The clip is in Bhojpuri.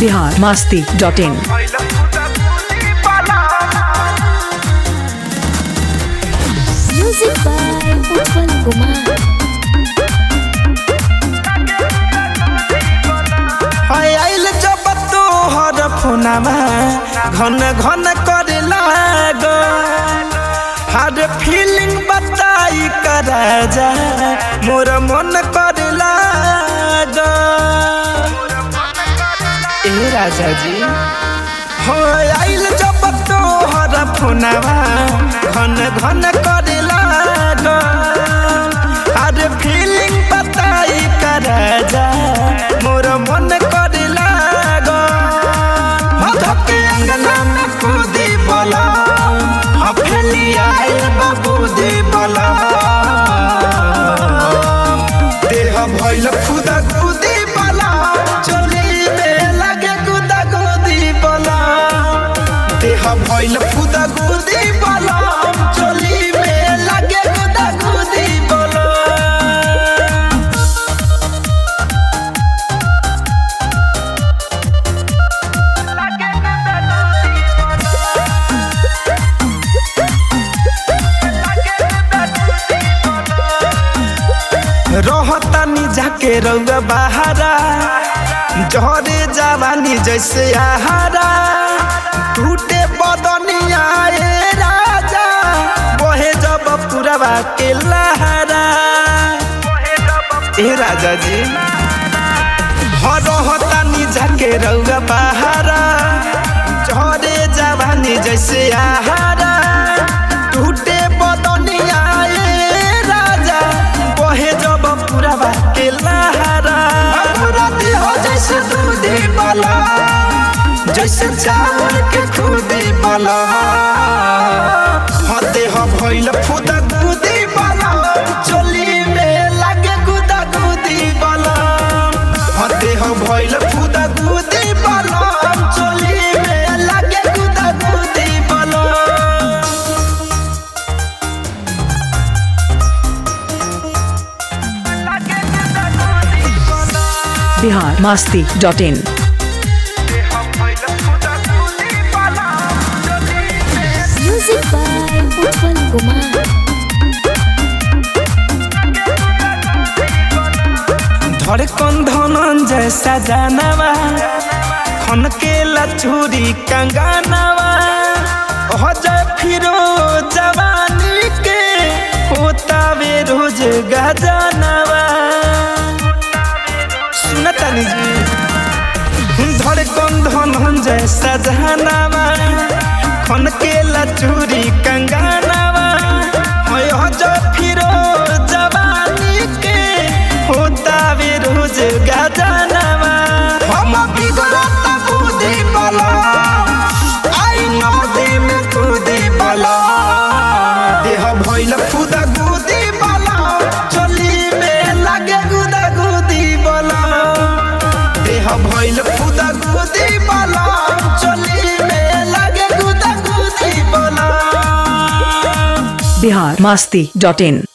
Bihar Masti dot in Music by Utpal Kumar. हाय आइल जब तोहर फोनमा घन घन करे लाग हर फीलिंग बताई कर जा मोर मन करे लाग ए राजा जी हो आइल जब तोहर फोनमा घन घन करे लाग हर फीलिंग बताई कर जा मोर मन करे लाग धके अंगना में कूदी बोला हफेली आइल बाबूदी बोला देह भइल खुदा खुदी बोला चोली में लगे खुदा खुदी बोला देह भइल खुदा खुदी बोला चोली में लगे खुदा खुदी बोला रहतानी जाके रउआ बहारा जहरे जवानी जैसे आहारा टूटे बदनिया ए राजा बहे जब पुरवा के लहरा ए राजा जी हो रहतानी जाके रउआ बहारा जहरे जवानी जैसे आहारा टूटे बदनिया ए राजा बहे जब पुरवा के लहरा राती हो जैसे दूधी वाला जैसे चावल के खुदी वाला हते हो भइल फुदा गुदी वाला चोली में लागे गुदा गुदी वाला हते हो भइल फुदा गुदी वाला चोली में लागे गुदा गुदी वाला Bihar Masti dot in Music by Utpal Kumar. धड़कन धनन जैसा जानवा खन के लचूरी कंगानवा हो जाए फिरो जवानी के होता वे रोज गजनवा सुनतानी जी धड़कन धनन जैसा जानवा खन के लचूरी कंगानवा हो जाए फिरो जवानी के होता वे रोज गजनवा हम बिगड़ता कूदी बला आई नदी में कूदी बला देह भइल खुदा गुदी बला चली में लगे गुदा गुदी बला देह भइल खुदा गुदी बला चली में लगे गुदा गुदी बला बिहार मास्ती डॉट इन